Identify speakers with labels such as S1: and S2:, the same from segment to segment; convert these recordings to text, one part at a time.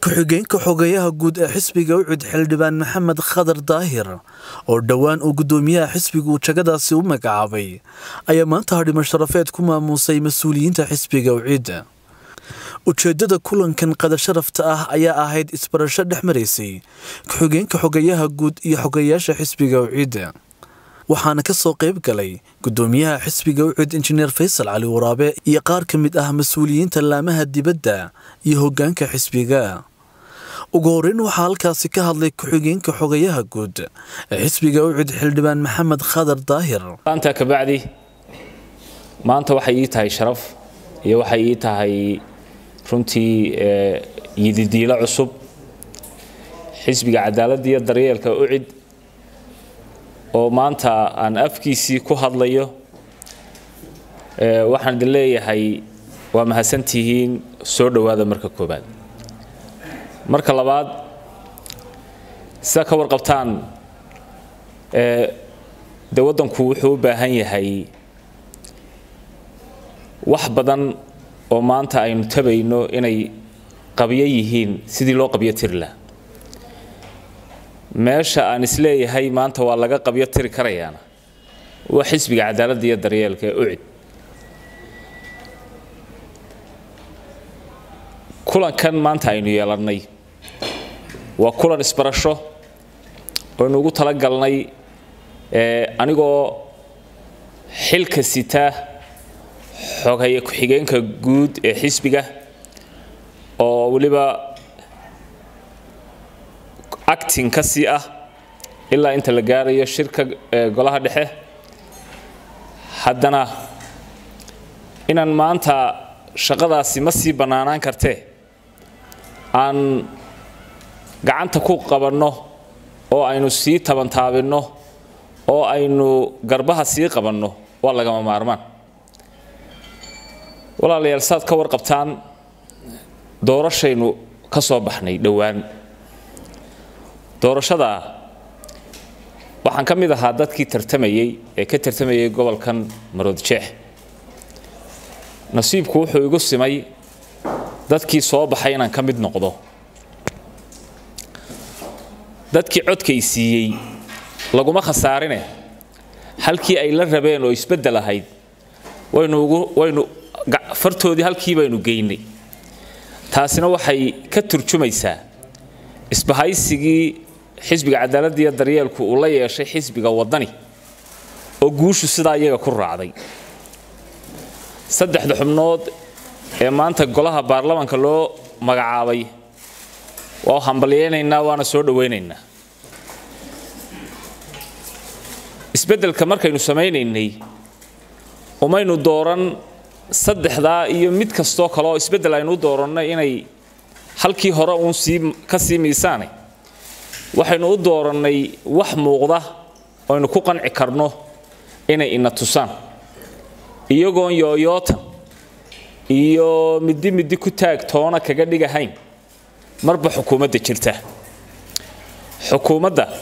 S1: ku-xigeenka xogeyaha guud ee xisbiga ucud xildhibaan maxamed khadar daahir oo dhowaan uu guddoomiyaha xisbigu jagadaasi u magacaabay ayaa maanta hadhimo sharafeed ku maamuusay mas-uuliyiinta xisbiga ucid ujeedada kulankan qadar sharafta ah ayaa ahayd isbarasho dhex maraysay ku-xigeenka xogeyaha guud iyo xogeyaasha xisbiga ucid waxaana ka soo qayb galay guddoomiyaha xisbiga ucud injineer faysal cali waraabe iyo qaar ka mid ah mas-uuliyiinta laamaha dibadda iyo hoggaanka xisbiga ugu horeyn waxaa halkaasi ka hadlay ku-xigeenka xogayaha guud ee xisbiga ucud xildhibaan maxamed khadar daahir
S2: maanta kabacdi maanta waxay ii tahay sharaf iyo waxay ii tahay runtii yididiilo cusub xisbiga cadaaladda iyo daryeelka ucid oo maanta aan afkiisii ku hadlayo waxaan idin leeyahay waa mahadsantihiin soo dhowaada marka koobaad marka labaad sidaa ka warqabtaan dee waddanku wuxuu u baahan yahay wax badan oo maanta aynu tabayno inay qabyo yihiin sidii loo qabyo tiri laha meesha aan isleeyahay maanta waa laga qabyo tiri karayaana waa xisbiga cadaaladda iyo daryeelka ee ucid kulankan maanta aynu yeelannay waa kulan isbarasho oynu ugu talagalnay anigoo xilka sita xoghaye ku-xigeenka guud ee xisbiga oo weliba acting ka sii ah ilaa inta la gaarayo shirka golaha dhexe haddana inaan maanta shaqadaasi ma sii bannaanaan kartee aan gacanta ku qabanno oo aynu sii tabantaabinno oo aynu garbaha sii qabanno waa lagama maarmaan walaalayaal saad ka warqabtaan doorashaynu ka soo baxnay dhowaan doorashadaa waxaan ka mid ahaa dadkii tartamayey ee ka tartamayay gobolkan maroodjeex nasiibku wuxuu igu simay dadkii soo baxay inaan ka mid noqdo dadkii codkay siiyey laguma khasaarine halkii ay la rabeen oo isbeddel ahayd waynu ugu waynu fartoodii halkii baynu geynay taasina waxay ka turjumaysaa isbahaysigii xisbiga cadaaladda iyo daryeelku uu la yeeshay xisbiga waddani oo guushu sidaa iyaga ku raacday saddexda xubnood ee maanta golaha baarlamaanka loo magacaabay waa hambalyaynaynaa waana soo dhowaynaynaa isbeddelka markaynu samaynaynay umaynu dooran saddexdaa iyo mid kastoo kale oo isbeddel aynu u doorannay inay halkii hore uun sii ka sii miisaane waxaynu u doorannay wax muuqda oynu ku qanci karno inay ina tusaan iyagoon yooyootan iyo middi middi ku taag toona kaga dhigahayn marba xukuumadda jirta xukuumadda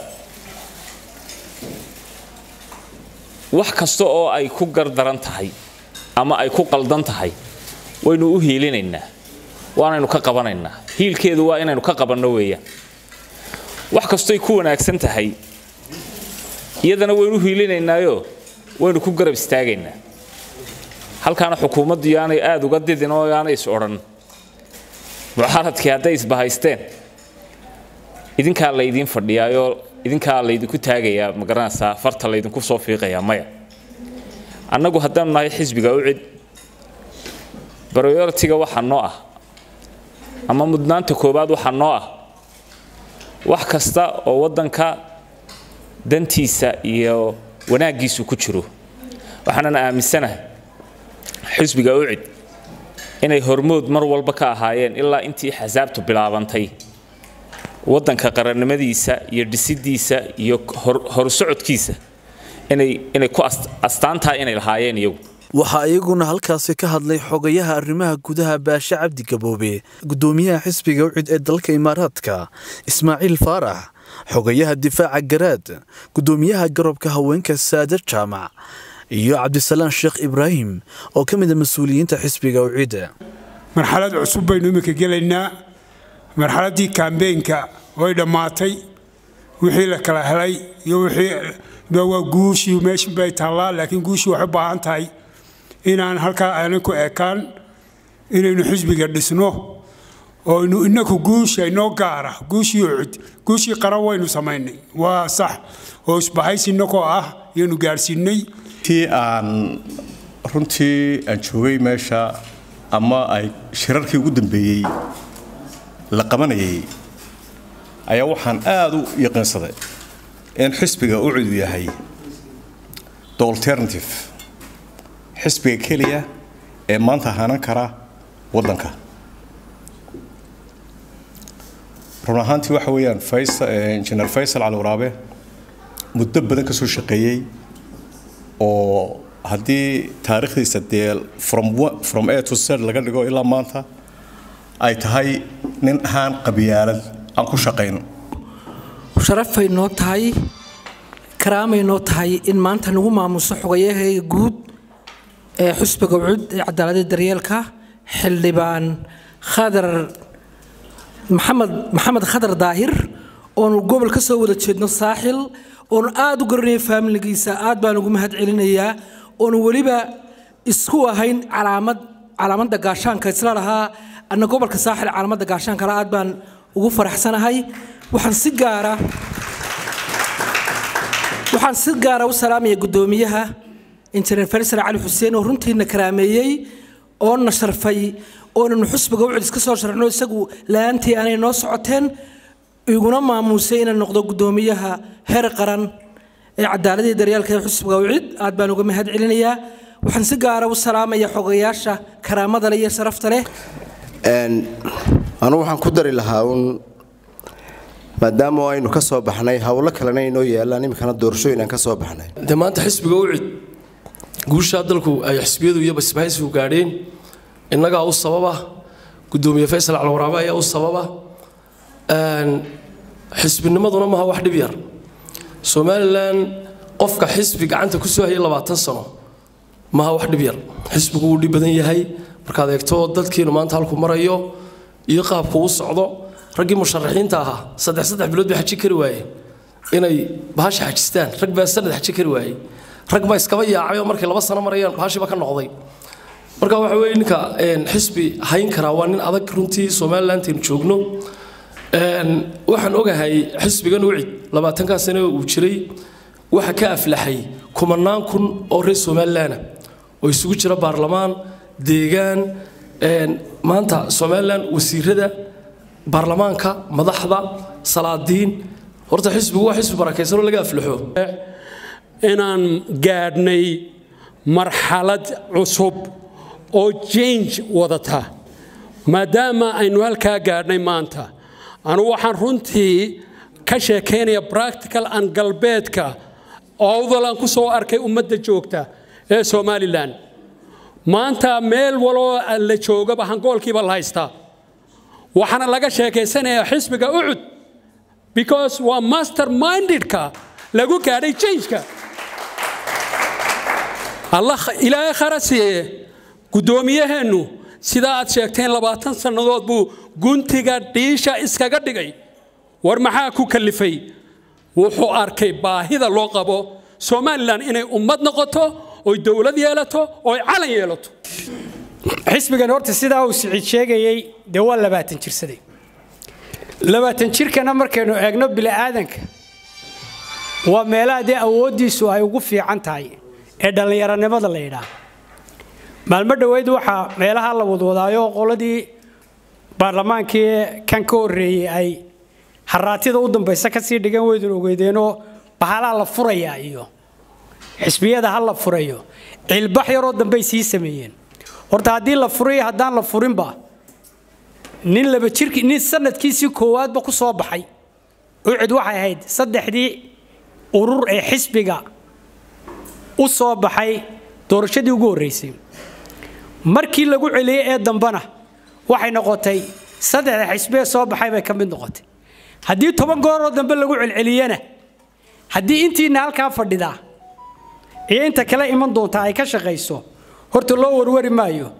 S2: wax kasta oo ay ku gardaran tahay ama ay ku qaldan tahay waynu u hiilinaynaa waanaynu ka qabanaynaa hiilkeedu waa inaynu ka qabanno weeyaan wax kastoy ku wanaagsan tahay iyadana waynu u hiilinaynaayo waynu ku garab istaagaynaa halkaana xukuumaddu yaanay aada uga didin oo yaanay is odhan mucaaradkii hadday isbahaysteen idinkaa laydiin fadhiyaayoo idinkaa laydinku taagayaa ma garanaysaa farta laydinku soo fiiqayaa maya annagu haddaanu nahay xisbiga ucid prioritiga waxaa noo ah ama mudnaanta koowaad waxaa noo ah wax kasta oo waddanka dantiisa iyo wanaaggiisu ku jiro waxaanan aaminsanahay xisbiga ucid inay hormood mar walba ka ahaayeen ilaa intii xasaabtu bilaabantay waddanka qarannimadiisa iyo dhisidiisa iyo horsocodkiisa inay ku astaantaha inay lahaayeen iyagu
S1: waxaa iyaguna halkaasi ka hadlay xogayaha arrimaha gudaha baashe cabdi gaboobe guddoomiyaha xisbiga ucid ee dalka imaaraadka ismaaciil faarax xogayaha difaaca garaad guddoomiyaha garobka haweenka saadar jaamac iyo cabdisalaan sheekh ibraahim oo ka mid a mas-uuliyiinta xisbiga ucida
S3: marxalad cusub baynu iminka gelaynaa marxaladdii kambeynka way dhammaatay wixii la kala helay iyo wixii waa guushii meeshin bay taallaa laakiin guushii waxay u baahan tahay inaan halkaa aanan ku ekaan inaynu xisbiga dhisno oo inu inaku guusha inoo gaara guushii ucud guushii qaran waynu samaynay waa sax oo isbahaysi inakoo ah yaynu gaadhsiinay
S4: tii aan runtii aan joogay meesha ama ay shirarkii ugu dambeeyey la qabanayay ayaa waxaan aada u yaqiinsaday in xisbiga u cudu yahay the alternative xisbiga keliya ee maanta hanan kara waddanka run ahaantii waxa weeyaan injineer faysal cali waraabe muddo badan ka soo shaqeeyey oo haddii taariikhdiisa dee from a to z laga dhigo ilaa maanta ay tahay nin ahaan qabyaalad aan ku shaqayno
S5: sharafay noo tahay karaamay noo tahay in maanta lagu maamuso xogayahayga guud ee xusbiga cud ee cadaaladda daryeelka xildhibaan khadar maxamed maxamed khadar daahir oonu gobol ka soo wada jeedno saaxil oonu aada u garanaya faamiligiisa aad baan ugu mahad celinayaa oonu weliba isku ahayn calaamad calaamadda gaashaanka isla lahaa anna gobolka saaxil calaamadda gaashaankala aad baan ugu faraxsanahay waxaan si gaara waxaan si gaara u salaamaya guddoomiyaha injineer faysal cali xuseen oo runtiina karaameeyey oona sharfay oonanu xusbiga u cudis ka soo sharxno isagu la-aantii aanay noo socoteen iguna maamuusay inaan noqdo guddoomiyaha heer qaran ee cadaaladii daryaalka ee xusbiga ucid aad baan uga mahad celinayaa waxaan si gaara u salaamaya xogayaasha karaamada leh iyo sharafta leh
S6: anugu waxaan ku dari lahaa uun maadaama aynu ka soo baxnay howlo kalena inoo yaalaan iminkana doorashooyin aan ka soo baxnay
S7: de maanta xisbiga ucid guushaa dalku ay xisbiyadu iyo basbahaysigu gaadheen innagaa u sababa guddoomiye faysal calwaraabe ayaa u sababa xisbinimaduna maaha wax dhib yar somalilan qofka xisbi gacanta ku soo hayay labaatan sano maaha wax dhib yar xisbigu wuu dhib badan yahay markaad eegto dadkiinu maanta halku marayo iyo qaabku u socdo raggii musharaxiinta ahaa saddex saddex bilood bay xaji kari waayeen inay bahasha xajistaan rag baa sanad xaji kari waayey rag baa iskaba yaacay oo markay laba sano marayaan bahashiiba ka noqday marka waxa weeye ninka xisbi hayn karaa waa nin adag runtii somalilandaynu joogno waxaan ogahay xisbigan ucid labaatankaa sane uu jiray waxa ka aflaxay kumanaan kun oo reer somalilaana oo isugu jira baarlamaan deegaan maanta somalilan wasiirada baarlamaanka madaxda salaadiin horta xisbigu waa xisbi barakaysanoo laga aflaxo
S8: inaan gaadhnay marxalad cusub oo jange wadata maadaama aynu halkaa gaadhnay maanta anu waxaan runtii ka sheekaynaya practical an galbeedka owdalan ku soo arkay ummadda joogta ee somalilan maanta meel waloo la joogaba hangoolkiiba la haystaa waxaana laga sheekaysanayaa xisbiga ucud because waa master mindedka lagu gaadhay jangeka allah ilaahay khara siiye guddoomiyaheennu sidaa aad sheegteen labaatan sannadood buu guntiga dhiisha iskaga dhigay war maxaa ku kallifay wuxuu arkay baahida loo qabo somalilan inay ummad noqoto oy dowlad yeelato oy calan yeelato
S9: xisbigan horta sidaa uu siciid sheegayey dee waa labaatan jirsaday labaatan jirkana markaynu eegno bili'aadanka waa meelaha dee awooddiisu ay ugu fiican tahay ee dhallinyaronimada la yidhaah maalmo dhoweyd waxaa meelaha la wadwadaayo qoladii baarlamaankii kan ka horreeyey ay haraatida u dambaysa kasii dhigan weydun ogeydeenoo bahalaa la furayaa iyo xisbiyada ha la furayo cilbax yaroo dambey sii sameeyeen horta haddii la furayo haddaan la furinba nin laba jirki nin sanadkiisii koowaadba ku soo baxay ucid waxay ahayd saddexdii urur ee xisbiga u soo baxay doorashadii ugu horreysay markii lagu celiyey ee dambena waxay noqotay saddexda xisbee soo baxay bay ka mid noqotay haddii toban gooroo dambe lagu celceliyena haddii intiina halkaa fadhidaa iyo inta kale iman doonta ay ka shaqayso horta loo warwari maayo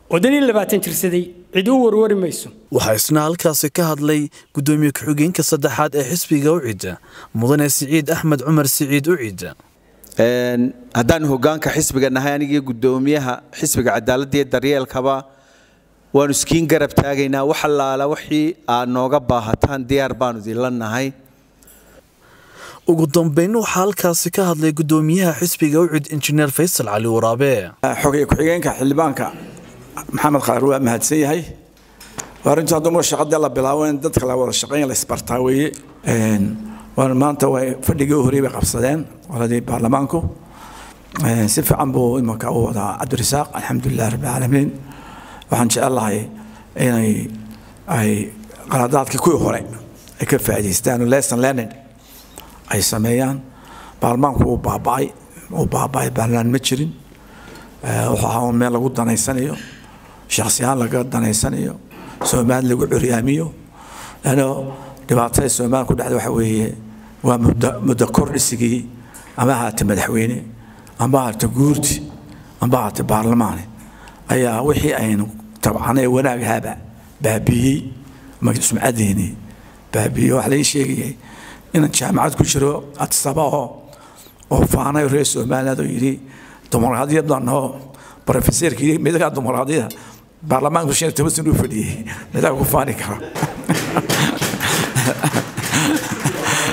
S9: wadanii labaatan jirsaday cid u warwari mayso
S1: waxaa isna halkaasi ka hadlay gudoomiye ku-xigeenka saddexaad ee xisbiga ucida mudane siciid axmed cumar siciid ucida
S10: haddaan hogaanka xisbiga nahay anigii gudoomiyaha xisbiga cadaaladda iyo daryeelkaba waanu iskiin garab taagaynaa wax allaala wixii aad nooga baahataan diyaar baanu idinla nahay
S1: ugu dambeyn waxaa halkaasi ka hadlay gudoomiyaha xisbiga ucid injineer faysal cali waraabe
S11: xogay ku-xigeenka xildhibaanka maxamed khadar waa mahadsan yahay waa runtii hadduma shaqadii la bilaabo in dadka la wada shaqayn la isbartaa weeye waan maanta way fadhigii u horey bay qabsadeen qoladii baarlamaanku si fiican buu imanka u wadaa cabdirasaaq alxamdulilah rabbilcaalamiin waxaan jecelahay inay ay qaladaadkii kuwii hore ay ka faa'idaystaan lesson learning ay sameeyaan baarlamaanku uu baaba'ay uu baaba'ay baarlamaan ma jirin wuxuu ahaa meel lagu danaysanayo shakhsiyaan laga danaysanayo soomaali lagu curyaamiyo lano dhibaatada soomaaliya ku dhacda waxa weeye waa muddo kordhisigii ama ahaata madaxweyne amba ahaata guurti amba ahaata baarlamaane ayaa wixii aynu tabcanay wanaagahaaba baabiiyey ama sumcadeeni baabiiyey waxaa laii sheegayay inaan jaamacad ku jiro adsaba oo oo faanay reer somaliland oo yidhi dimuqraadiyadan oo brofeseerka yidhi midagaa dimuqraadiyada baarlamaanku shan iyo toban sana u fadhiyey midaa ku faani kara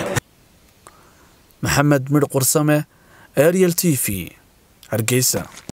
S1: maxamed midh qursame ariel t v hargeysa